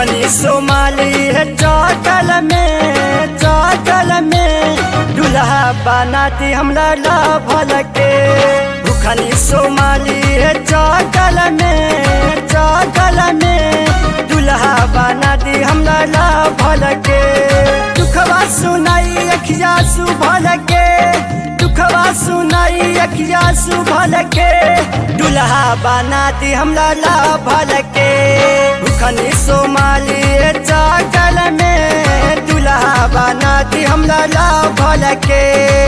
भूखनी Somali है चौकल में चौकल में दुल्हा बनाती हमला ला भल के भूखनी सोमाली है चौकल में चौकल में दुल्हा बनाती हमला ला भल के दुखवा सुनाई अखिया सुभल के दुखवा सुनाई अखिया सुभल के दुल्हा बनाती हमला ला भल के भूखनी सोमाली चाकल में दुल्हा बनाती हमला ला भल के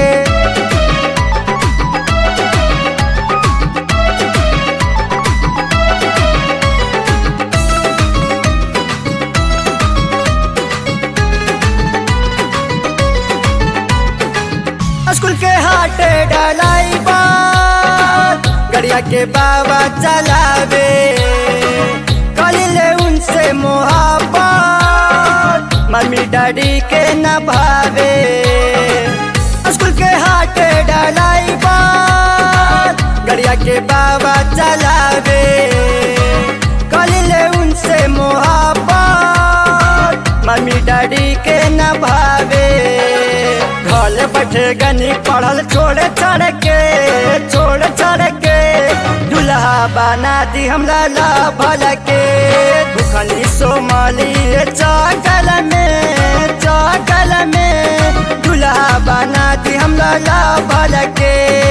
स्कूल के हाटे डलाई बात गड़िया के बाबा चलावे कलिले उनसे मोहब्बत मम्मी डैडी के न भावे स्कूल के हाटे डलाई बात गड़िया के बाबा चलावे कलिले उनसे मोहब्बत मम्मी डैडी के न भावे घर बैठे गनी पढ़ल छोड़ छड़ के छोड़ छड़ के दुल्हा बना दी हमरा ला भल के दुखनी सोमाली चाकल में चाकल में दुल्हा बना दी हमरा ला भल के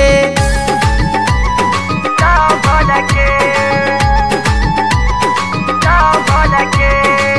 ला भल के ला भल के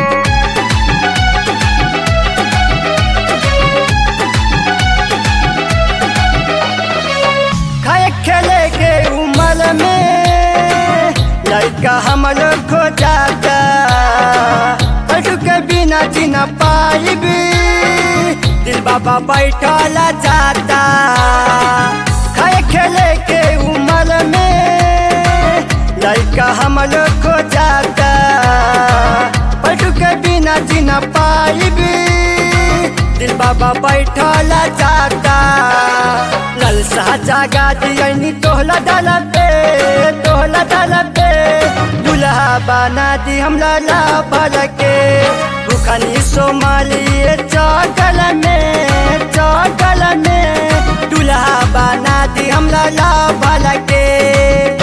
खाए खेले के उमर में लड़का हमर खो जाता पटु के बिना जीना पाइबी दिल बाबा बैठल जाता खाए खेले के उमर में लड़का हमर खो जाता पटु के बिना जीना पाइबी दिल बाबा बैठल जाता लल सा जागा दियनी तोहला डाल पे तोहला डाल पे दुल्हा बना दी हमला ला भल के भूखनी सोमाली चौकल में चौकल में दुल्हा बना दी हमला ला भल के